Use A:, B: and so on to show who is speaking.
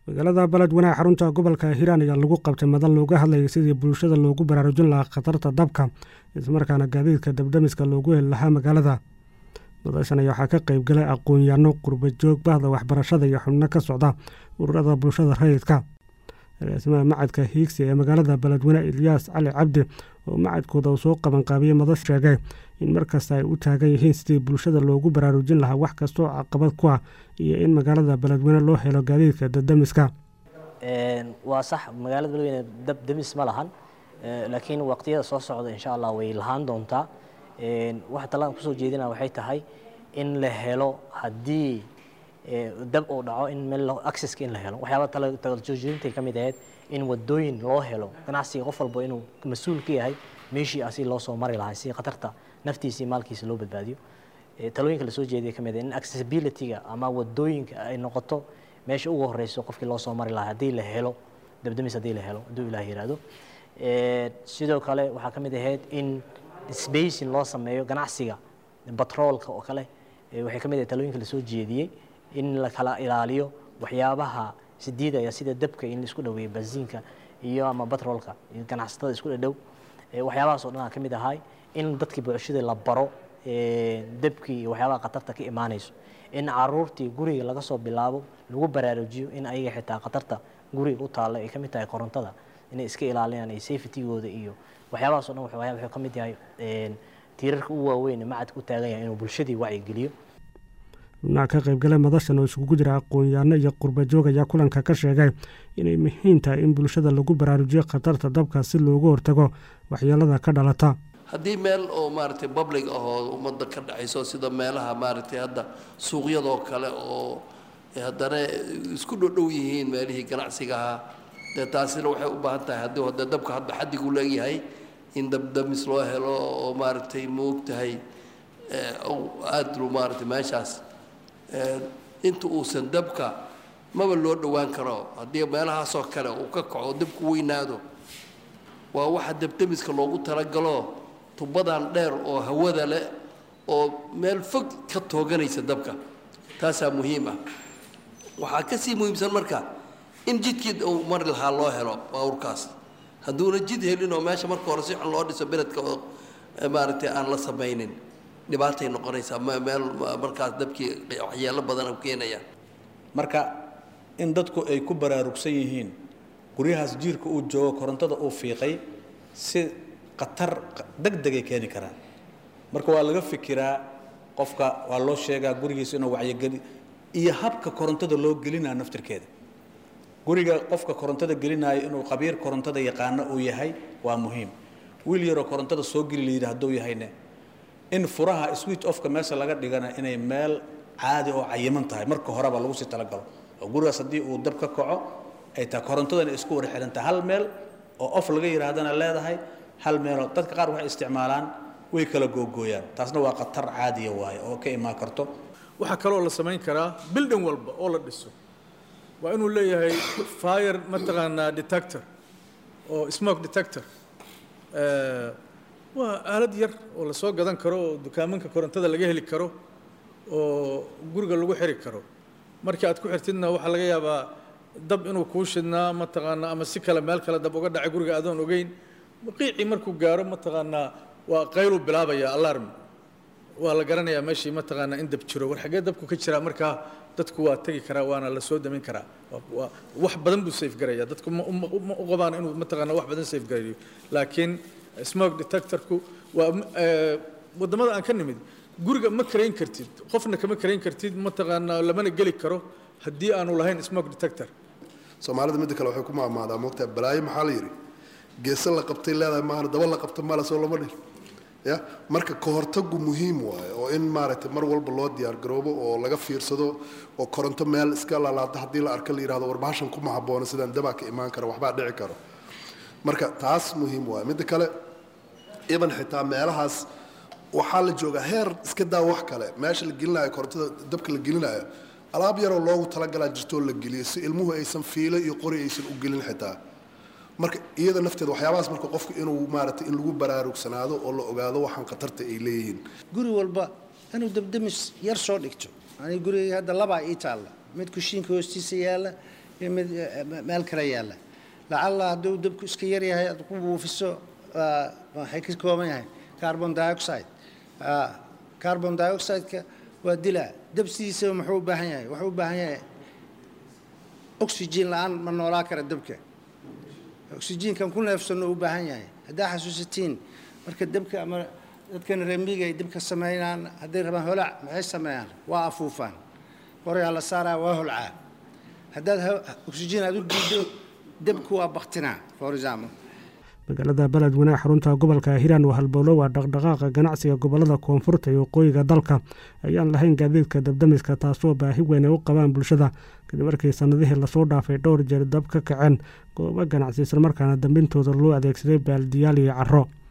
A: magaalada beledweyne xarunta gobolka hiiraan ayaa lagu qabtay madan looga hadlayay sidii bulshada loogu baraarujin lahaa khatarta dabka islamarkaana gaadiidka dabdamiska loogu heli lahaa magaalada madashan ayaa waxaa ka qaybgalay aqoon-yaano qurbajoog bahda waxbarashada iyo xubno ka socda ururada bulshada rayidka agaasimaha macadka hiigsi ee magaalada beledweyne ilyaas cali cabdi oo macadkooda uu soo qabanqaabiyey madash sheegay in markasta ay u taagan yihiin sidii bulshada loogu baraarujin lahaa wax kastoo caqabad ku ah iyo in magaalada beledweyne loo helo gaadiidka dabdamiska
B: waa sax magaalada beledweyne dab damis ma lahan laakiin waqtiyada soo socda insha allah way lahaan doontaa waxa talaan kusoo jeedina waxay tahay in la helo haddii dab uu dhaco in meel accesska in la helo waxyaaba talajoojinta ka mid ahayd in wadooyin loo helo ganacsiga qof walba inuu mas-uul ka yahay meeshii asi loo soo mari lahaa si khatarta naftiisa iyo maalkiisa loo badbaadiyo talooyinka lasoo jeediya ka mid ah in accessibility-ga ama wadooyinka ay noqoto meesha ugu horeyso qofkii loo soo mari lahaa haddii la helo dabdamis haddii la helo hadduu ilaah yiraahdo sidoo kale waxaa ka mid ahayd in spacing loo sameeyo ganacsiga batroolka oo kale waxay ka mid ahayd talooyinka lasoo jeediyey in la kala ilaaliyo waxyaabaha sidiidaya sida dabka in laisku dhaweeyo bensiinka iyo ama batroolka iyo ganacsatada isku dhadhow waxyaabahaas oo dhan aa ka mid ahay in dadkii bulshada la baro dabkii iyo waxyaabaha khatarta ka imaanayso in caruurtii guriga laga soo bilaabo lagu baraarujiyo in ayaga xitaa khatarta guriga u taalla ay ka mid tahay korontada inay iska ilaaliyaan ay safetygooda iyo waxyaabahaas o dhan wuxuu ka mid yahay tiirarka u waaweyn macadka u taagan yahay inuu bulshadii wacyigeliyo
A: xubnaha ka qaybgalay madashan oo isugu jira aqoon-yaano iyo qurbajoog ayaa kulanka ka sheegay inay muhiim tahay in bulshada lagu baraarujiyo khatarta dabka si loogu hortago waxyeelada ka dhalata
C: haddii meel oo maaragtay public ah oo ummadda ka dhexayso sida meelaha maaragtay hadda suuqyadoo kale oo haddana isku dhodhow yihiin meelihii ganacsiga ahaa dee taasina waxay u baahan tahay haddii hade dabka hadba xaddigu leeyahay in dabdamis loo helo oo maaragtay moog tahay aada lu maaragtay meeshaas inta uusan dabka maba loo dhowaan karo haddii meelahaasoo kale uu ka kaco dabku weynaado waa waxa dabdamiska loogu talagalo tubadan dheer oo hawada leh oo meel fog ka tooganaysa dabka taasaa muhiim ah waxaa ka sii muhiimsan marka in jidkii uu mari lahaa loo helo baawurkaas hadduuna jid helin oo meesha marka hore si xun loo dhiso beledka oo maaragtay aan la samaynin dhibaatay noqonaysaa meel markaas dabkii waxyeelo badan u keenaya
D: marka in dadku ay ku baraarugsan yihiin guryahaas jiirka uu joogo korontada uu fiiqay si khatar degdegay keeni karaan marka waa laga fikiraa qofka waa loo sheegaa gurigiisa inuu wacyogeli iyo habka korontada loo gelinaya naftirkeeda guriga qofka korontada gelinaayo inuu qabiir korontada yaqaano uu yahay waa muhiim wiil yaroo korontada soo geli la yidhi hadduu yahayne in furaha switch offka meesha laga dhigana inay meel caadi oo cayiman tahay marka horeba lagu sii talagalo oo gurigaas haddii uu dab ka kaco ay tahay korontadana isku wada xihantahay hal meel oo off laga yidhaahdana leedahay hal meeloo dadka qaar waxay isticmaalaan way kala googooyaan taasna waa khatar caadiya waaye oo ka imaan karto
E: waxaa kaloo la samayn karaa building walba oo la dhiso waa inuu leeyahay fire mataqaanaa detector oo smoke detector waa aalad yar oo lasoo gadan karo oo dukaamanka korontada laga heli karo oo guriga lagu xiri karo markii aad ku xirtidna waxaa laga yaabaa dab inuu kuu shidnaa mataqaanaa ama si kale meel kale dab uga dhacay guriga adoon ogeyn qiicii markuu gaaro mataqaanaa waa qayluu bilaabaya alarm waa la garanayaa meeshii mataqaanaa in dab jiro war xaggee dabku ka jiraa markaa dadku waa tegi karaa waana la soo damin karaa waa wax badan buu safe garaya dadku ma u qabaan inuu mataqaanaa wax badan safe garayo laakiin smoke detectorku waa wadamada aan ka nimid guriga ma karayn kartid qofna kama karayn kartid mataqaanaa lamana geli karo haddii aanu lahayn smoke detector
F: soomaalida midda kale waxay ku maamaadaa moogtaa balaayo maxaa la yidhi geesa la qabtay leedahay maahan daba la qabta mala soo lama dhil ya marka kahortagu muhiim waaye oo in maaragtay mar walba loo diyaargaroobo oo laga fiirsado oo koronto meel iska lalaado haddii la arka la yidhahdo warbahashan kuma haboono sidaan dabaa ka imaan kara waxbaa dhici karo marka taas muhiim waaye midda kale iban xitaa meelahaas waxaa la joogaa heer iska daa wax kale meesha la gelinayo korontada dabka la gelinayo alaab yaroo loogu talagalaa jirtoo la geliyo si ilmuhu aysan fiilo iyo qori aysan u gelin xitaa marka iyada nafteeda waxyaabahaas marka qofku inuu maaragtay in lagu baraarugsanaado oo la ogaado waxaan khatarta ay leeyihiin
G: guri walba inuu dabdamis yar soo dhigto ani gurigay hadda labaa ii taalla mid kushiinka hoostiisa yaalla iyo mid meel kale yaalla lacalla hadduu dabku iska yar yahay aad ku buufiso waxay ka kooban yahay carbon dioxide carbon dioxide-ka waa dilaa dab sidiisaba muxuu u baahan yahay wuxuu u baahan yahay oxygen la-aan ma noolaa kara dabka oxygenkan ku neefsanno u baahan yahay haddaa xasuusatiin marka dabka ama dadkan reemiga ay dabka sameynaan hadday rabaan holac maxay sameeyaan waa afuufaan qorayaa la saaraa waa holcaa haddaad oxygen aad u diido dabku waa baktinaa for example
A: magaalada beledweyne xarunta gobolka hiiraan waa halbowlo waa dhaqdhaqaaqa ganacsiga gobolada koonfurta iyo waqooyiga dalka ayaan lahayn gaadiidka dabdamiska taasoo baahi weyn ay u qabaan bulshada kadib markii sannadihii lasoo dhaafay dhowr jeer dab ka kaceen goobo ganacsi islamarkaana dambintooda loo adeegsaday baaldiyaal iyo caro